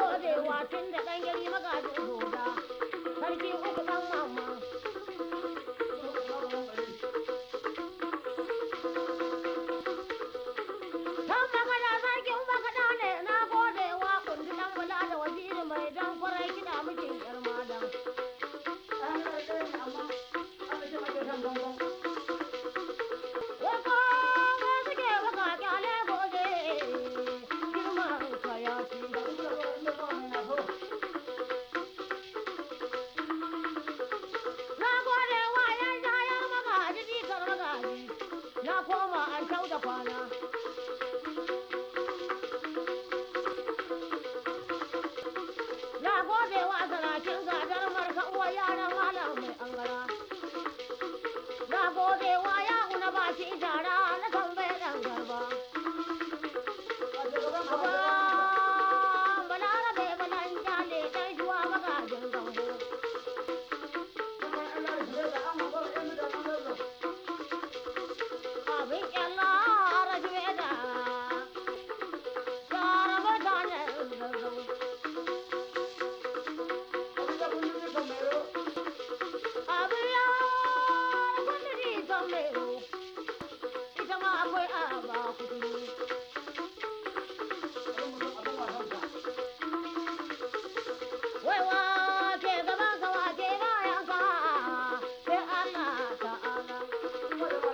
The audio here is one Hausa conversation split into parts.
gode wa tun da ɗan gari magajin goda. Sarki uku ɗan mamma. Kan magana sarkin magana ne na gode wa kundi ɗan bula da waziri mai dan kwarai kiɗa mijin ƴar madan. Wako mai suke baka kyale gobe girman kayaki. Na gode wa yan jayar magaji jikar magaji. Na koma an kyau da kwana. Na gode wa sarakin gadar marka uwa yaran malam mai angara. Na gode wa yahu na baki shara na tambaye ɗan garba. Aba, balarabe balan jale ɗan shuwa magajin gambo. Abin ƙyalla rajuwe da shara mutanen zazzau. Abin ya kundiri kan mero, ita ma akwai aba kuturu. Wai wa ke gaban ka wa ke bayan ka, sai Allah ta'ala.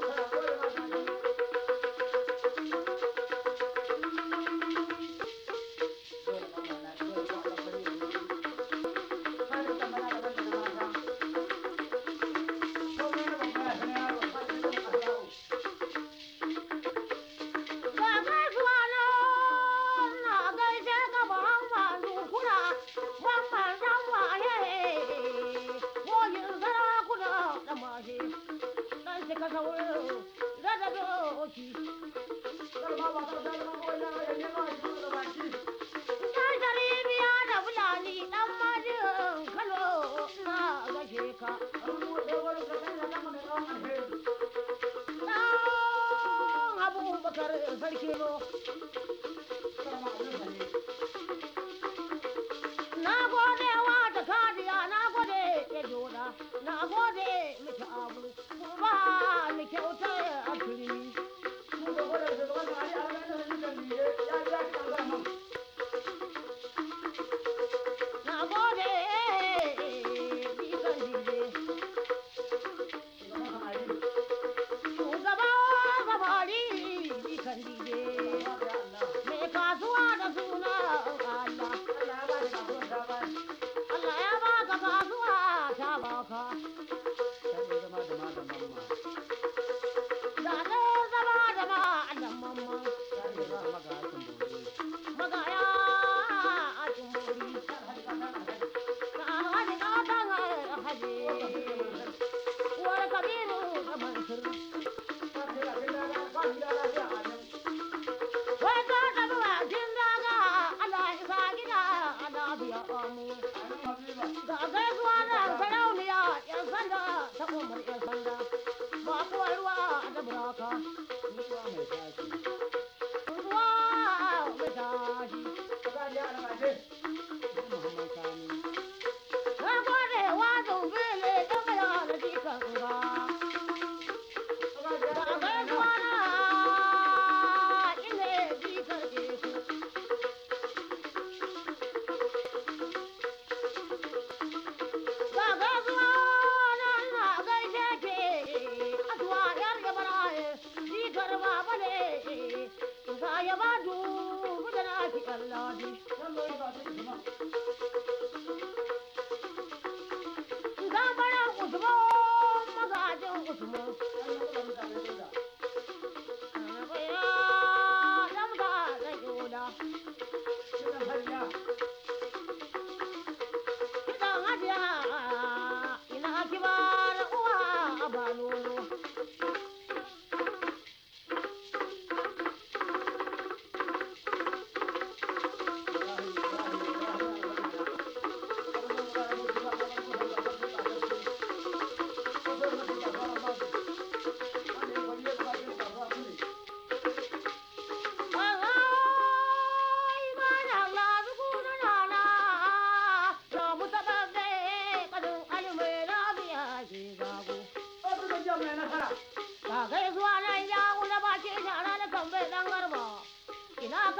Ga gaisuwa nan na gaishe ka Muhammad Nukura, Muhammad dan waye, koyin sarakuna da mahe, dan cika saurin rada doki. Dan Sharibiya da Fulani dan majin Kano na gashe ka. Dan Abubakar sarki no. Na gode wa da kadiya, na gode ya joda, na gode miki abu, kuma ni kyautar a turmi. Na gode bikan dide, shugaba samari bikan dide, mai kasuwa da suna Allah. Allah ya baka kasuwa ta baka, da ɗaya zama da ma'adan mamman. Magaya a tumori, ka alhaji ƙatan alhaji, uwar kabiru da mansur. Wai ka tafi bakin daga Allah isa gida a lafiya amu. Ga gaisuwa da sarauniya ‘yan sanda ta umar ‘yan sanda, ba kuwa ruwa da buraka. Ruwa mai tashi. Na gode wa zumbile da maya da jikan ga. Ga gaisuwa na ine jikar eku. Ga gaisuwa na na gaishe ke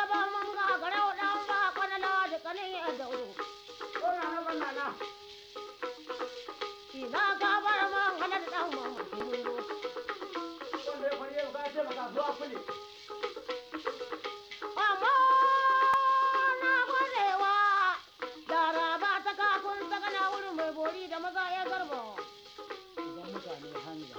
ba mun ga garau dan ba kwanala da kanin ya dauro. Ina ka bar man halar dan mama kimuro. Amma na gwadewa Laraba ta kakun sakana wurin mai bori da maza ya garba. Idan mutane hanga.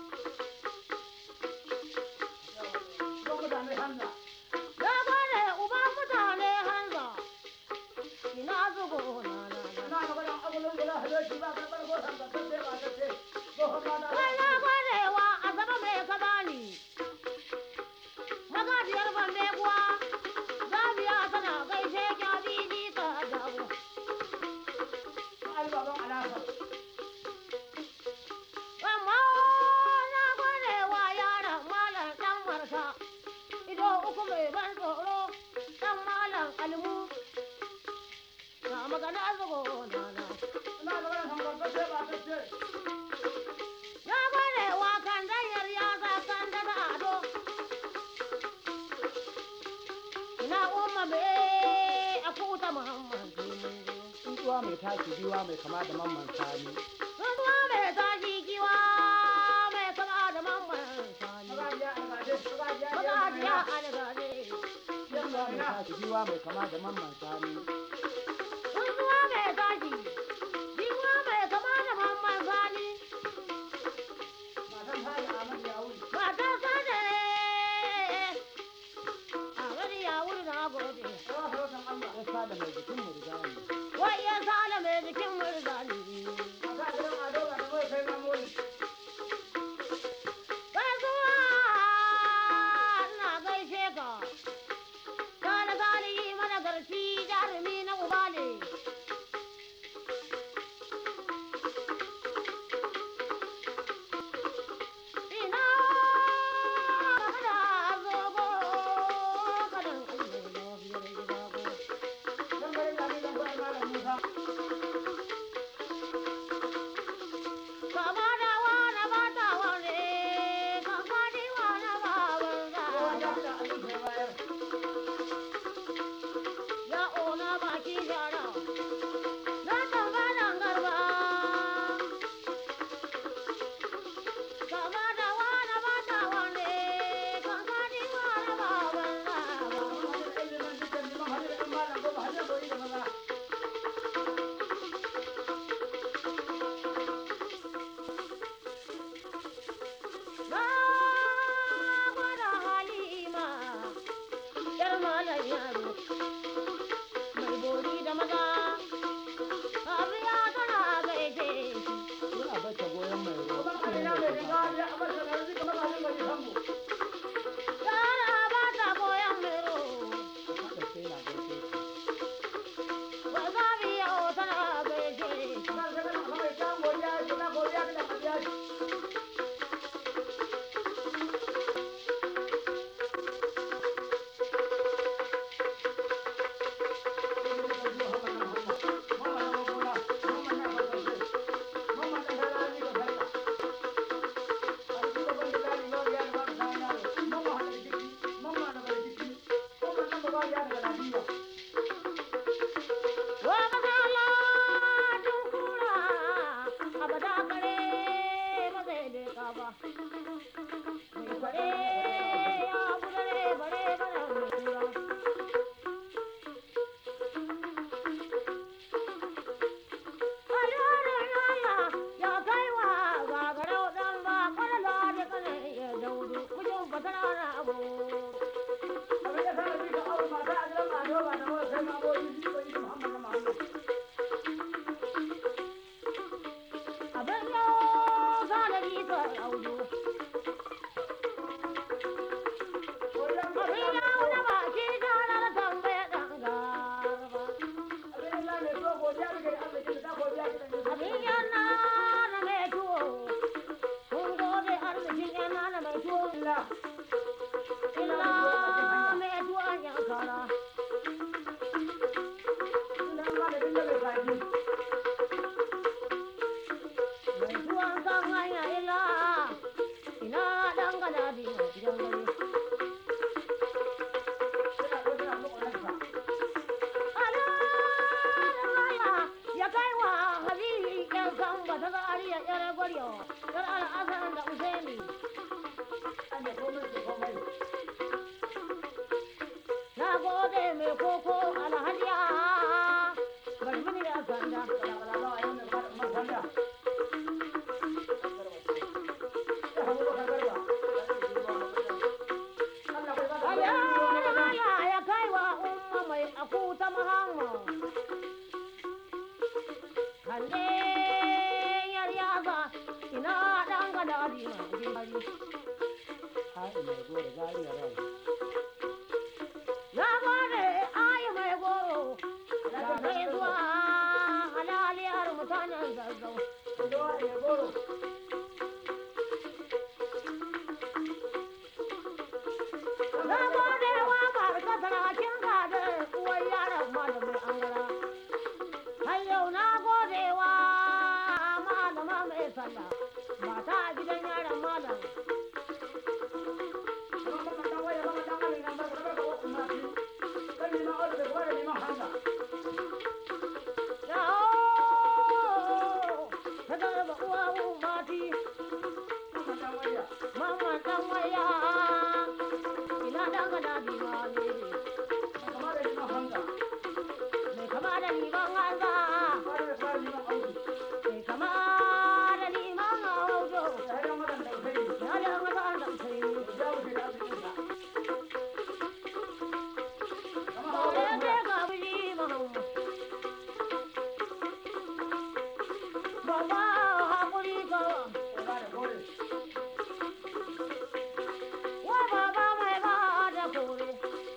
Na gwade uba mutane hanza. Ina zugo na na na. Kai na gwadewa a zama mai ka bani. Magajiyar bande kuwa Zabiya tana gaishe kya biji ka dawo. Amma na gwadewa yaran malam dan marka. Ido uku mai ban tsoro dan malam almu. Na magana zugo na na. Na gwada wakan danyar ya kan daga ado. Ina umma me a kuta Muhammad Tsuntsuwa mai tashi biwa mai kama da mamman sani. Ruwa mai tashi kiwa mai kama da mamman sani. Magajiya algade. Tsuntsuwa mai tashi biwa mai kama da mamman sani. Ruwa mai tashi. Kiwa mai kama da mamman sani. Matan sani. A gani ya wuri na gode. Ya sada mai jikin mu riga ne. Wai ya sale mai jikin murzani. Gaisuwa ina gaishe ka. Sale sale yi mana garci jarumi na uba ne. Ina kada zogo kadan Allah ya biyar gida ko. Kande yar yaza ina ɗan gadaji na gari. Ai mai goro zariya rai. Na gode ayi mai goro da kai zuwa halaliyar mutanen zazzau. Zuwa mai goro. Na gode wa barka sarakin gada uwar yaran malamin angara. Har yau na gode wa malama mai sallah mata a gidan yaran malam. Yawo ta garba uwa mati mamman dan waya ina dan gada bima ne mai kama da liman hanza mai kama da liman haujo ya da maza da sai Baba hakuri gawa wa baba mai ba da kore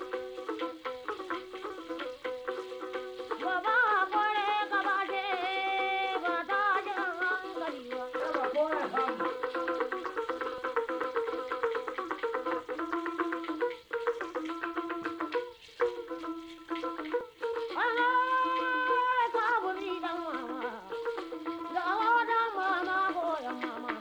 baba kore gaba ce ba ta jin hankali ba ana sabuni dan mama da awa dan mama goyon mama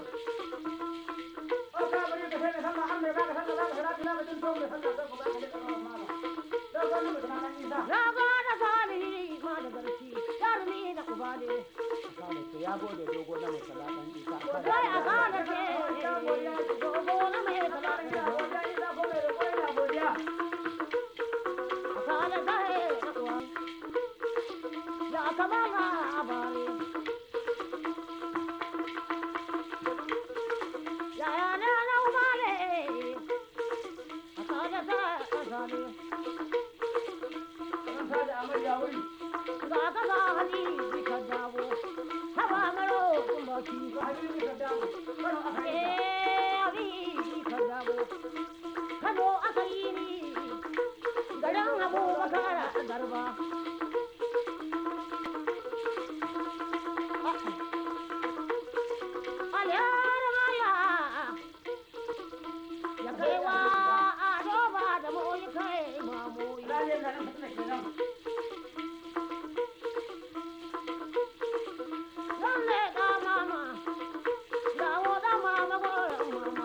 na gada salihi ma da garci jarumi da kubade Ya gode dogo na mai salaɗan isa. sai a gada ce dogo na mai talatin a kada kai na uwa ya kama ga abare yaya ne na umale a kada ta asali ga ka ga hali ka dawo haba maro kumbaki eh abi ka dawo kano aka yi ni garin abubakar garba aliyar maya ya kai wa ado ba da moyi kai mamoyi zan leƙa mama dawo da mama goyon mama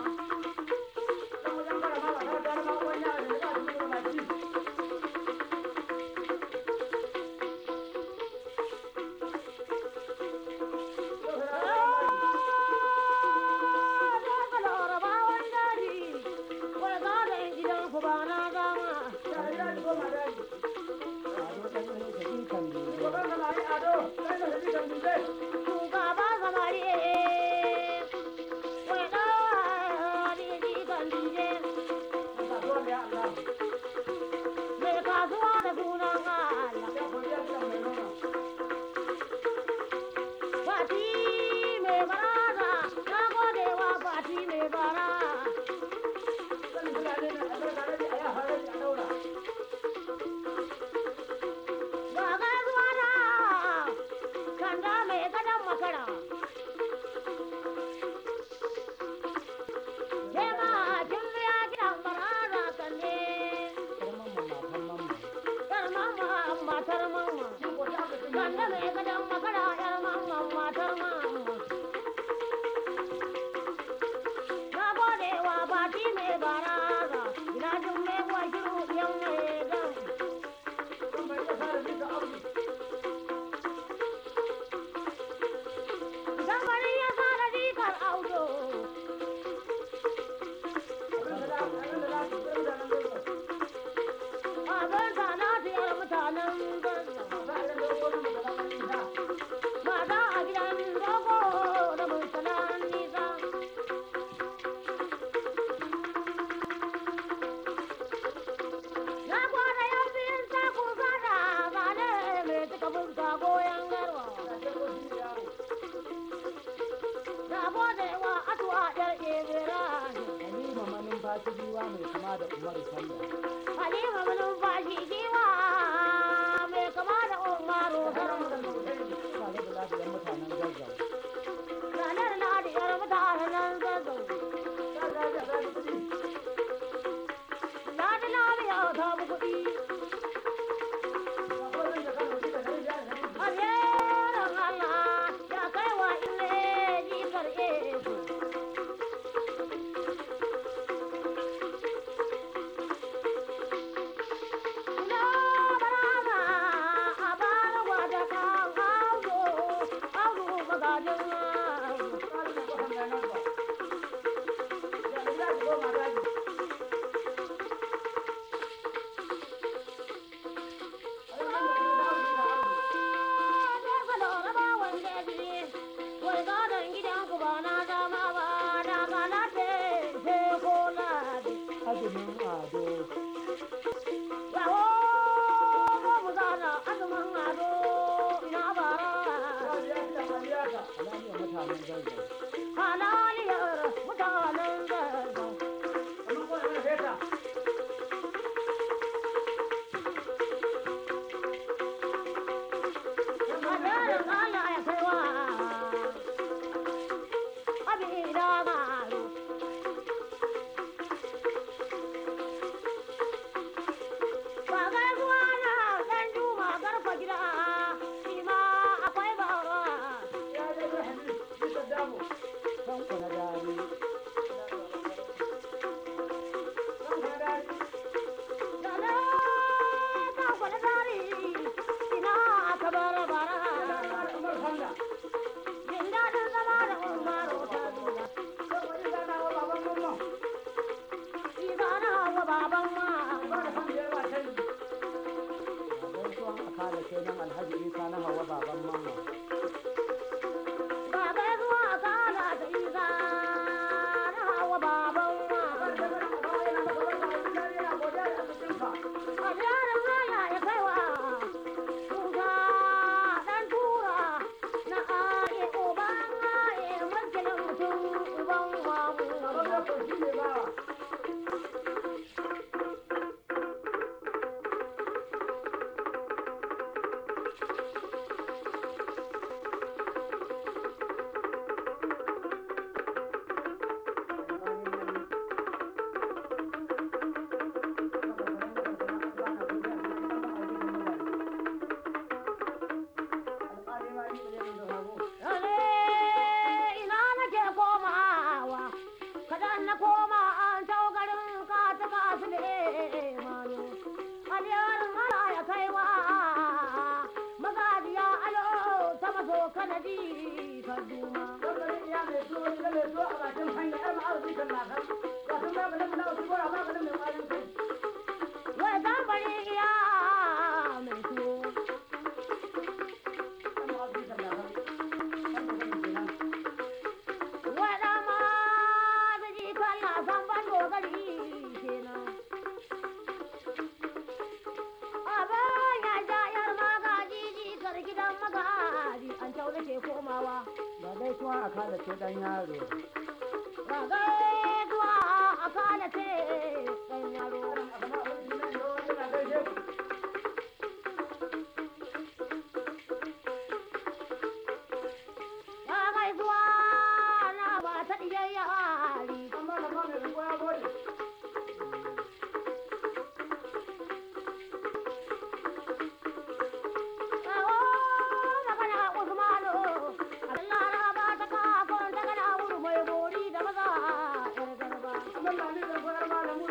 Kanda mai gada giwa mai kama da umaru sanda Halima malumfashi giwa mai kama da Umaru tare da lafiyar mutanen zazzau ranar na da yar mutanen zazzau. Na da lafiya ta mu kuɗi. Alherin Allah ya kai wa ile jikar Eku. Na barama a bara gwada kan auzo, auzo magajin auzo. azumin ado halaliyar mutanen zazzau kanku na dari gaisuwan akala kenan alhaji isa na hawa baban mamma ina nake komawa kadan na koma an tau garin ka ta kasu ne mano aliyarin ala ya kaiwa magajiya alo ta maso kanadi ka duma wai gambari iya mai tuwo waɗa ma da ji kalla san ban dogari kenan abin ya jayar magaji jikar gidan magaji an tau nake komawa ba gaisuwan akala ce dan yaro ragai zuwa a kana ce ɗan yaro ragai zuwa na ba ta ɗiyar yari Kawo magana Usmanu, Allah na ba ta kakon ta gana wuri mai bori da maza ƴar garba.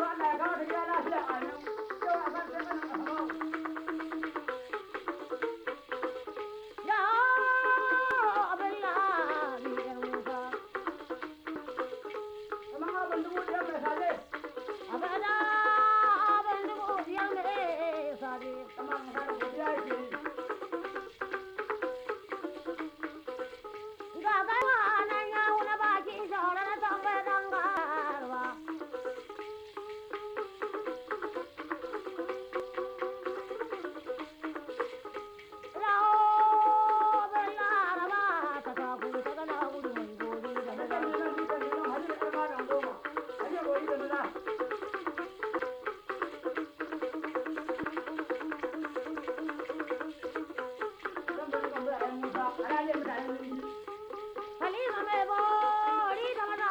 Halima mai bori da maza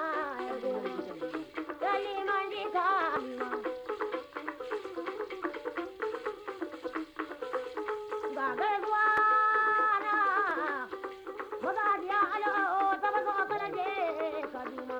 da liman ji ka ga gaisuwa na magajiya alo ta mazo kana je kaduna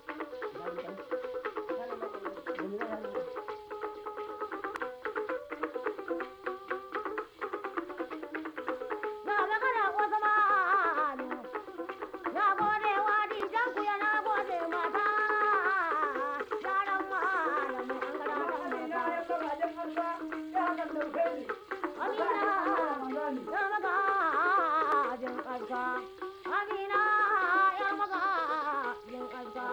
na magana wasu manu na gode wa dijan ku ya na gode mata yaran malamai an gara da mata Amina ya magajin ƙarfa Amina ya magajin ƙarfa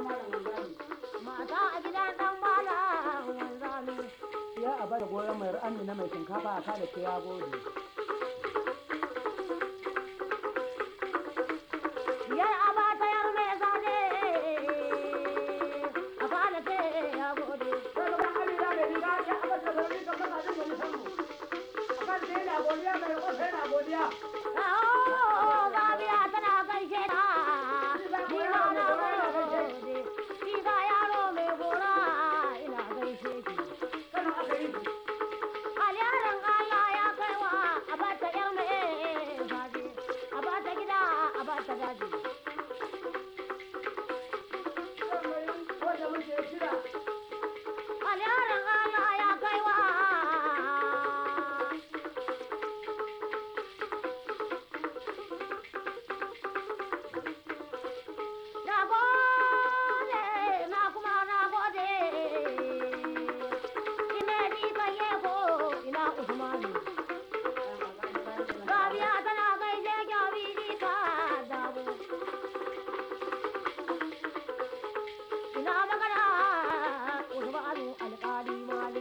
mata a gidan ɗan malam wanzami Ya a bada goyon mai amina mai shinkafa a kada ce ya gode. Yar abata yar mai zane a fada ce ya gode. Aho, Zabiya tana gaishe ta, ni ma na gode. Shi ga yaro mai gora ina gaishe ki. Alyaran Allah ya kai wa a bata yar mai zabe, a bata gida a bata daji. Alyaran Allah ya kai wa Na gode, na kuma na gode. Ina ji kaye ko ina Usmanu. Rabi'a tana gaishe kyawi ji ka dawo. Ina magana Usmanu alƙali mali.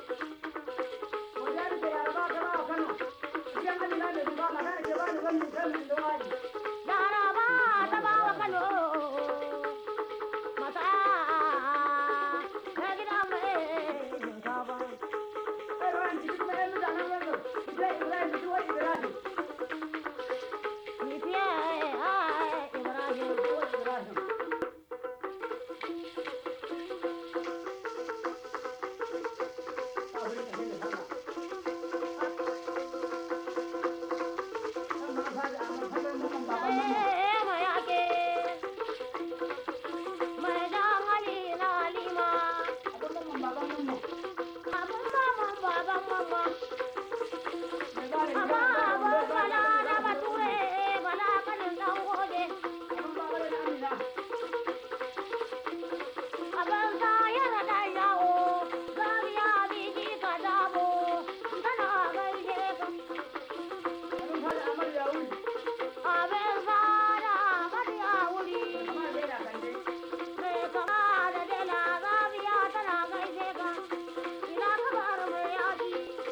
Laraba ta bawa Kano. Mata na gida mai shinkafa. Fifiye ai Ibrahim. Eh, mayake. Mai jan hali na lima. Abun maman baban mama. Amma abun bala da bature bala kanin dan gode. Abin sa yana da yawo. Zabiya biji ka dabo. Tana gaishe ka. Abin sa da amarya wuri. Mai kama da dela zabiya tana gaishe ka. Ina kabar mai yaji.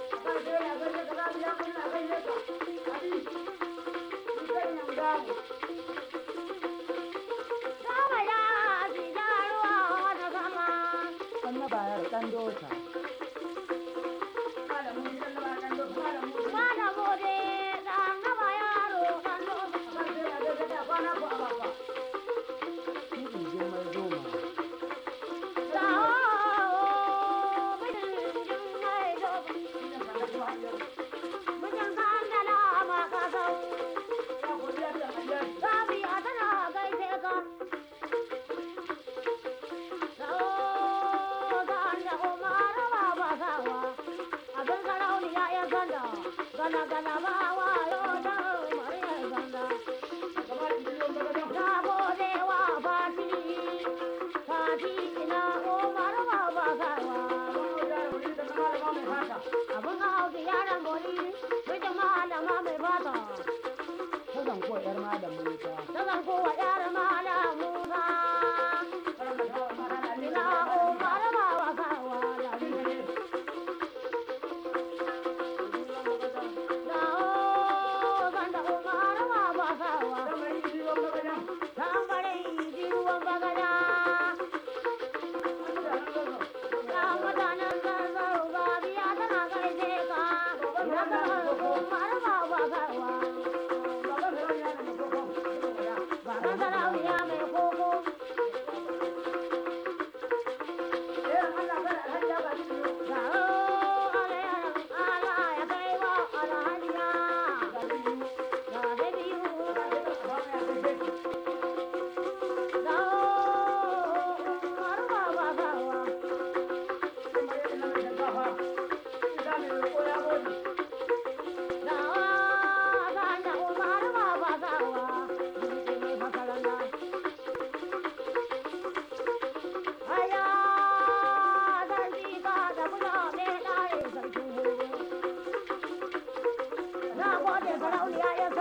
Sama yaji jaruwa da sama. Ɗan na bayar ɗan dosa. Mana gode da nama yaro kan dosa. Kiɗi girmar zoma. Dawo mijin mai dosa. Mijin kandala ma kasau. Zabiya tana gaishe ka. Dawo ganda Umaru baba sawa. Abin sarauniya ya ganda. Gana gana ba wa yau da Umaru ya ganda. Na gode wa Fati, Fati ina Umar baba sawa. Abin hauki yaran bori, mijin malama mai fata. Ta zanko ‘yar malam Musa. Ta zanko wa yar malam Musa. Ina Umar baba sawa. Dawo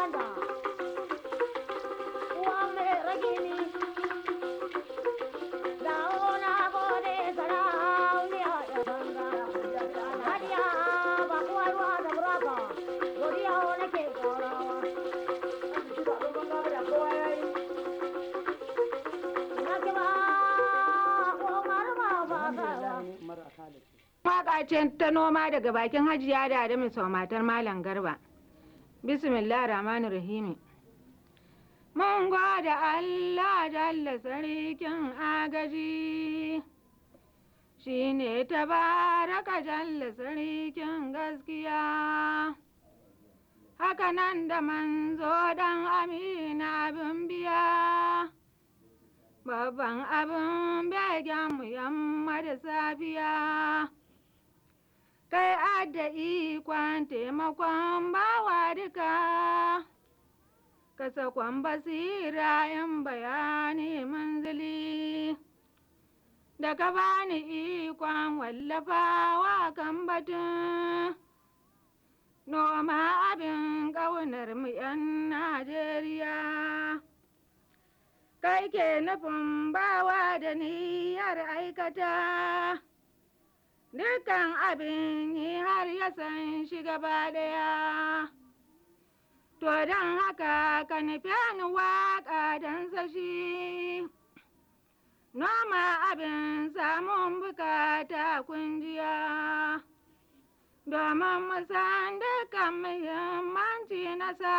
sanda uwa mai ragini dawo na gode sarauniya ya sanda hadiya ba kuwa ruwa da buraka godiya nake ƙarawa na ki ba umar ba ba ba mara khalid Waƙa ce ta noma daga bakin hajiya da Adamu sau matar Malam Garba. Bismillah Rahmanu Rahimi. Mun gode Allah jalla sarkin agaji. Shi ne tabaraka jalla sarkin gaskiya. Haka nan da manzo dan amina abin biya. Babban abin begen mu yamma da safiya. kai adda ikon taimakon bawa duka ka sakon basira in bayani manzili da ka bani ikon wallafawa kan batun noma abin ƙaunar mu 'yan Najeriya. Kai ke nufin bawa da niyyar aikata. Dukan abin yi har ya san shi gaba ɗaya. To don haka ka nufi ni waƙa don sashi. Noma abin samun bukata kunjiya. Domin mu san dukan muhimmanci nasa.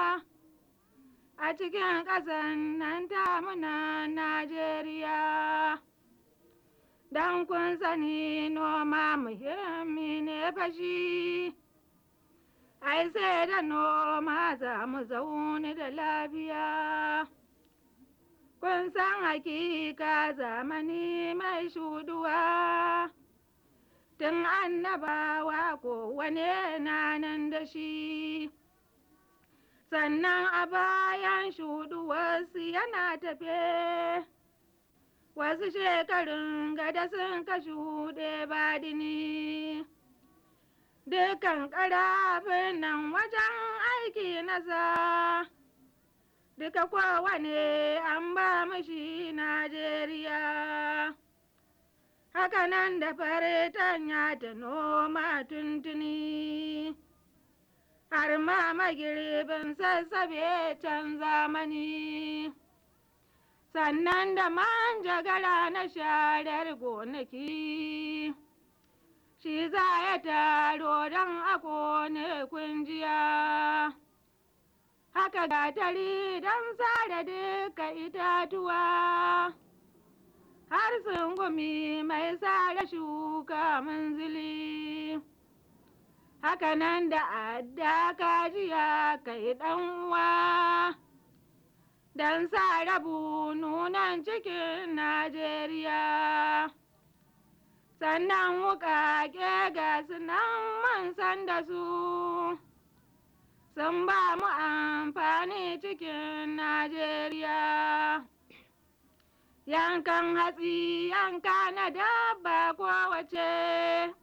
A cikin ƙasan nan ta muna Najeriya. Dan kun sani noma muhimmi ne fashi, ai sai da noma za mu zaune da lafiya. Kun san hakika zamani mai shuduwa, tun annabawa kowane na nan da shi. Sannan a bayan shuduwarsu yana tafe. wasu shekarun gada sun ka shuɗe badini dukan ƙarafin nan wajen aiki nasa duka kowane an ba mashi najeriya hakanan da faritanya ta noma tuntuni har ma magirbin sassabe can zamani sannan da manjagara na sharar gonaki shi za ya taro don a kone kunjiya haka gatari don sare duka itatuwa har sungumi mai sare shuka manzili haka nan da adda kajiya kai ɗan uwa don sa rabu nunan cikin Najeriya. Sannan wuƙaƙe ga sunan man san da su, sun ba mu amfani cikin Najeriya. Yankan hatsi yanka na dabba kowace,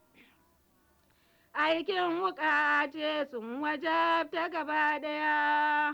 aikin wuƙa ce sun wajabta gaba ɗaya.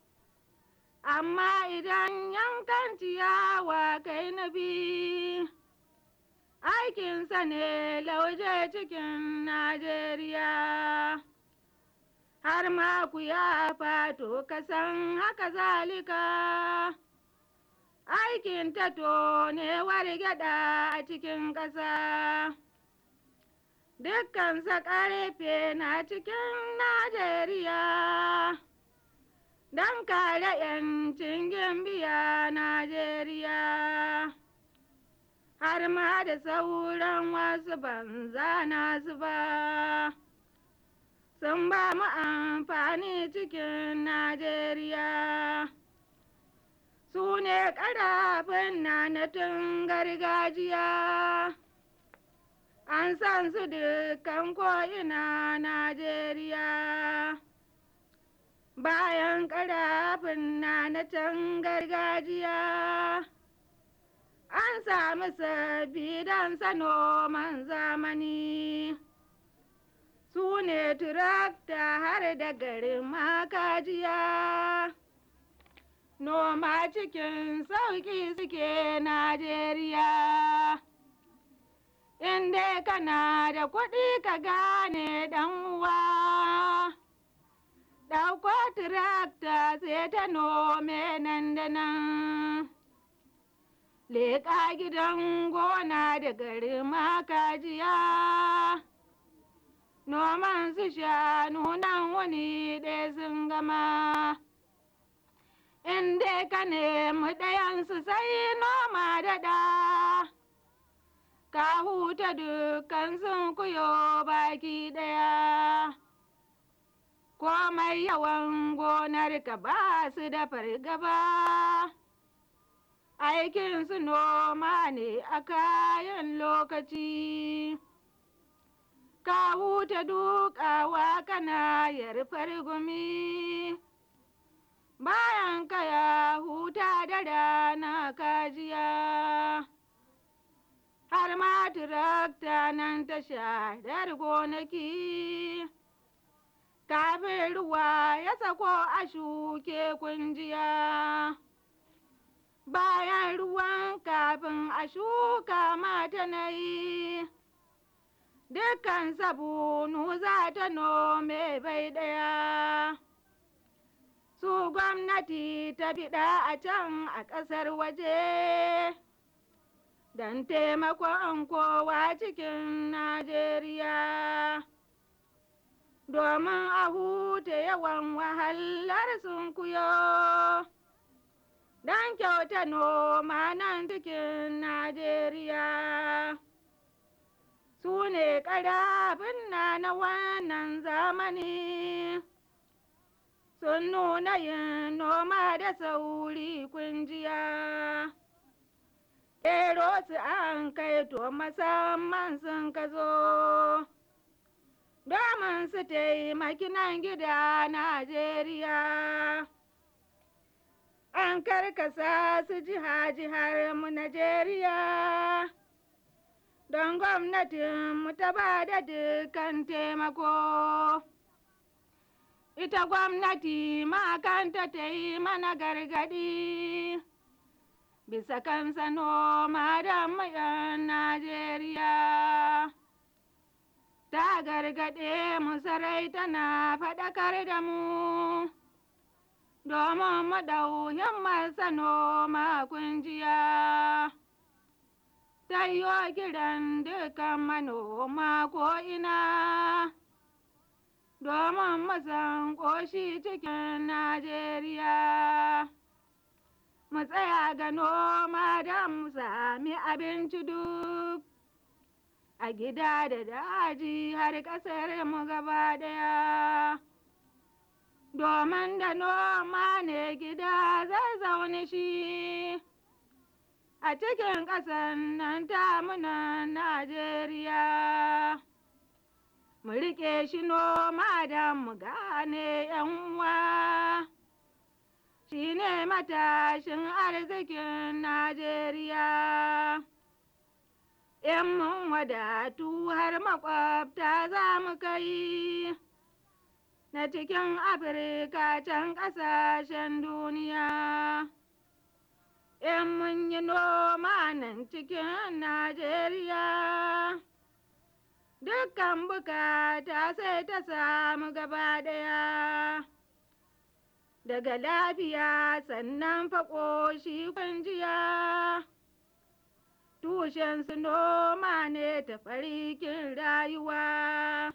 amma idan yankan ciyawa kai na bi aikinsa ne lauje cikin Najeriya. Har ma ku ya fato kasan haka zalika, aikin tato ne wargada a cikin ƙasa. Dukkansa ƙarfe na cikin Najeriya. don kare ‘yancin gimbiya Najeriya. Har ma da sauran wasu banza nasu ba, sun ba mu amfani cikin Najeriya. Su ne ƙarafin na na tun gargajiya, an san su dukkan ko'ina Najeriya. bayan ƙarafin na na can gargajiya an samu sabbi don noman zamani su ne turakta har da garin makajiya. Noma cikin sauƙi suke Najeriya. In dai kana da kuɗi ka gane ɗan uwa. Ɗauko tirakta sai ta nome nan da nan. Leƙa gidan gona da gari makajiya. Noman su shanu nan wani ɗaya sun gama. In dai ka nemi ɗayansu sai noma da ɗa. Ka huta dukkan sun kuyo baki ɗaya. Komai yawan gonar ka ba su da fargaba. Aikin su noma ne a kayan lokaci. Ka huta dukawa kana yarfar gumi. Bayan ka ya huta da rana kajiya. Har ma tirakta nan ta sharar gonaki. Kafin ruwa ya sako a shuke kunjiya. Bayan ruwan kafin a shuka mata na yi. Dukkan sabunu za ta nome bai ɗaya. Su gwamnati ta fiɗa a can a ƙasar waje. Don taimakon kowa cikin Najeriya. Domin a huta yawan wahalar sun kuyo. Don kyauta noma nan cikin Najeriya. Su ne ƙarafin na na wannan zamani. Sun nuna yin noma da sauri kunjiya. Ero su an kai to musamman sun ka zo. Domin su taimaki nan gida Najeriya. An karkasa su jiha-jihar mu Najeriya. Don gwamnatin mu ta ba da dukkan taimako. Ita gwamnati makanta ta yi mana gargadi. Bisa kansa noma da mayan Najeriya. Ta gargaɗe mu sarai tana faɗakar da mu. Domin mu ɗau himmarsa noma kunjiya. Tayo kiran dukan manoma ko ina. Domin mu san ƙoshi cikin Najeriya. Mu tsaya ga noma don mu sami abinci duk. A gida da daji har ƙasar mu gaba ɗaya. Domin da noma ne gida zai zaune shi. A cikin ƙasar nan tamunan Najeriya. Mu riƙe shi noma don mu gane uwa. Shi ne matashin arzikin Najeriya. In mun wadatu har makwabta za mu kai. Na cikin Afirka can ƙasashen duniya. In mun yi noma nan cikin Najeriya. Dukkan bukata sai ta samu gaba ɗaya. Daga lafiya sannan faƙoshi kunjiya. Tushen su noma ne ta farikin rayuwa.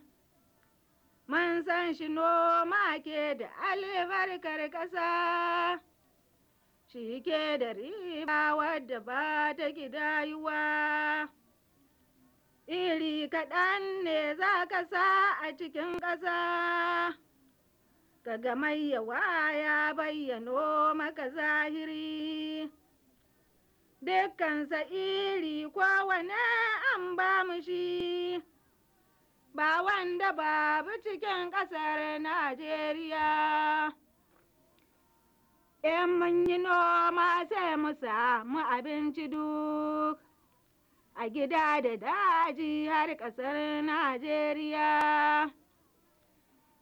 Mun san shi noma ke da albarkar ƙasa. Shi ke da riba wadda ba ta gidayuwa. Iri kaɗan ne za ka sa a cikin ƙasa. Kaga mai yawa ya bayyano maka zahiri. Dukkansa iri kowane an ba mu shi. Ba wanda babu cikin ƙasar Najeriya. In mun yi noma sai mu samu abinci duk. A gida da daji har ƙasar Najeriya.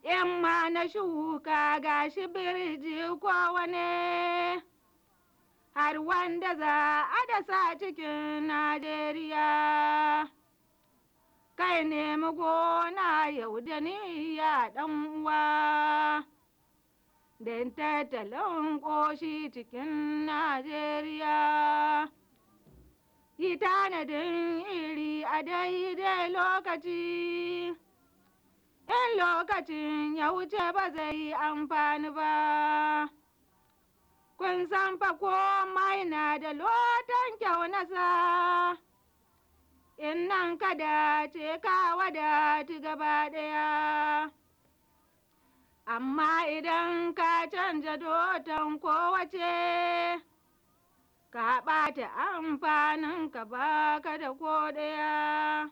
in ma na shuka gashi birji kowane har wanda za a dasa cikin Najeriya. Kai nemi gona yau da niyya ɗan uwa, don tattalin ƙoshi cikin Najeriya. Yi tanadin iri a daidai lokaci, in lokacin ya wuce ba zai yi amfani ba. kun san fa komai na da lotan kyau nasa in nan kada ce ka wadati gaba ɗaya amma idan ka canja doton kowace ka ɓata amfanin ka baka da ko ɗaya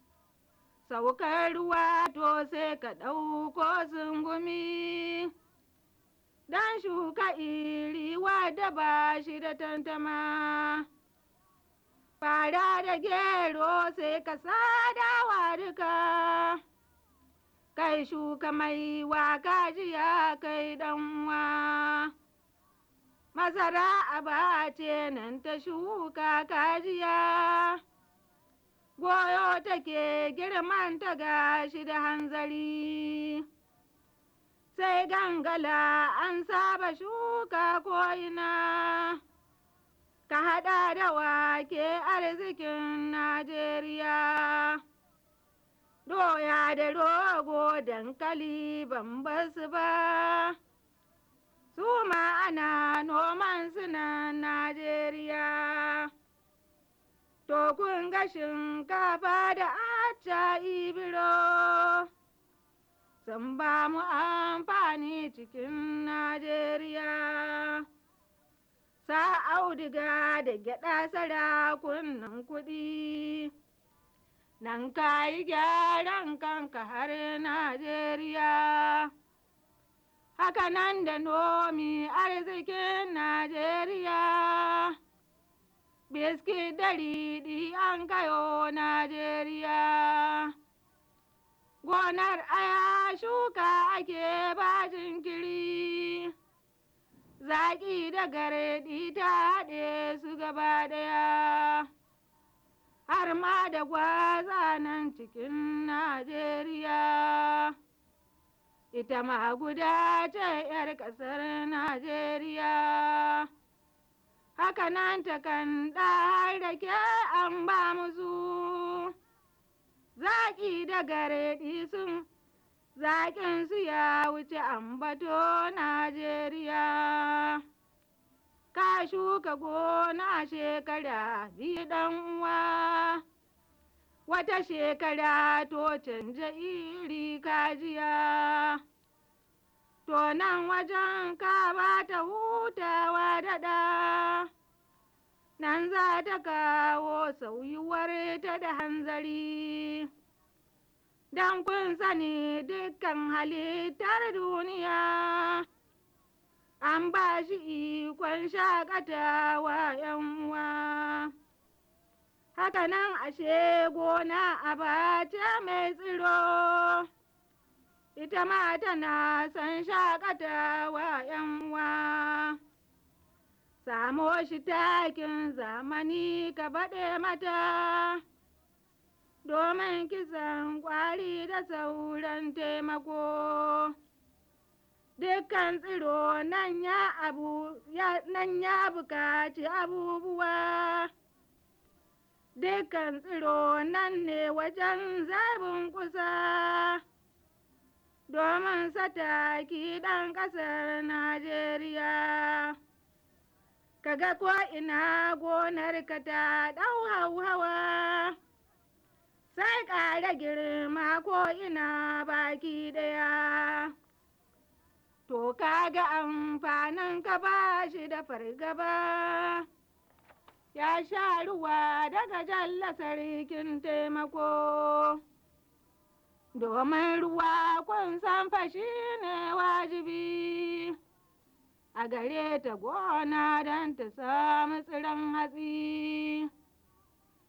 saukar ruwa to sai ka ɗauko sungumi dan shuka iri wadda ba shi da tantama. Fara da gero sai ka sadawa duka, kai shuka mai waka jiya kai ɗanwa. Masara aba ce nan ta shuka kajiya, goyo take girman ta gashi da hanzari. sai gangala an saba shuka ko'ina ka haɗa da wake arzikin Najeriya. Doya da rogo dankali ban basu ba, su ma ana noman suna Najeriya. To kun ga shinkafa da acca ibiro. sun ba mu amfani cikin Najeriya. Sa auduga da gyaɗa sarakunan kuɗi, nan ka yi gyaran kanka har Najeriya. Haka nan da nomi arzikin Najeriya, biskit da riɗi an kayo Najeriya. gonar aya shuka ake ba jinkiri zaƙi da garedi ta haɗe su gaba ɗaya har ma da gwaza nan cikin Najeriya ita ma guda ce 'yar ƙasar Najeriya haka nan ta kan ɗar da ke an ba musu zaƙi da gareɗi sun zaƙin su ya wuce ambato Najeriya. Ka shuka gona shekara biyu ɗan uwa, wata shekara to canja iri kajiya. To nan wajen ka ba ta hutawa daɗa. nan za ta kawo sauyuwar ta da hanzari. Don kun sani dukkan halittar duniya, an ba shi ikon shakatawa uwa. Haka nan ashe gona a bace mai tsiro, ita ma tana son shakatawa uwa. samo shi takin zamani ka baɗe mata domin kisan ƙwari da sauran taimako dukkan tsiro nan ya abu nan ya buƙaci abubuwa dukkan tsiro nan ne wajen zabin kusa domin sataki ɗan ƙasar Najeriya. kaga ko ina gonar ka ta ɗau hauhawa sai ƙara girma ko ina baki ɗaya to kaga amfanin ka ba shi da fargaba ya sha ruwa daga jalla sarkin taimako domin ruwa kun san fashi ne wajibi a gare ta gona don ta samu tsiron hatsi.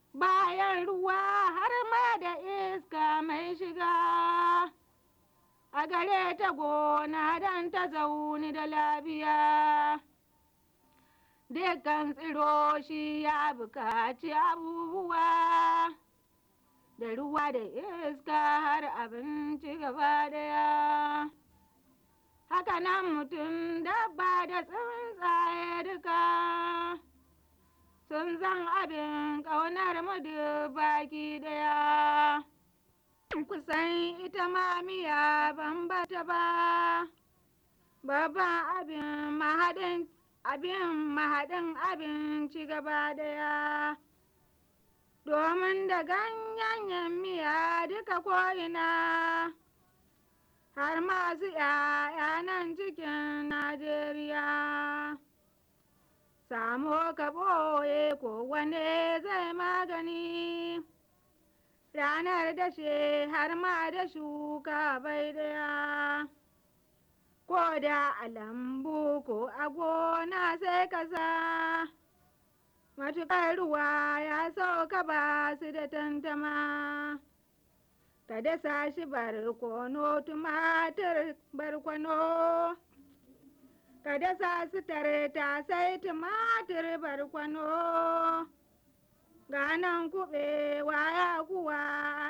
Bayan ruwa har ma da iska mai shiga, a gare ta gona don ta zauni da lafiya. Dukkan tsiro shi ya bukaci abubuwa da ruwa da iska har abinci gaba daya. Haka nan mutum dabba da tsuntsaye duka sun zan abin ƙaunar mu duk baki daya. Kusan ita ma miya ban bata ba, babban abin mahaɗin abin mahaɗin abinci gaba daya. Domin da ganyen miya duka ko'ina, har masu ‘ya'ya nan cikin Najeriya. Samo ka ɓoye ko wane zai magani, ranar dashe har ma da shuka bai daya. Ko da a lambu ko a gona sai ka sa, matuƙar ruwa ya sauka ba su da tantama. Ka dasa shi barkono tumatir barkono. ka dasa su tare ta sai tumatir barkwano ganan kuɓewa ya kuwa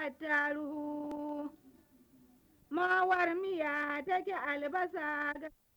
taruhu mawar miya take albasa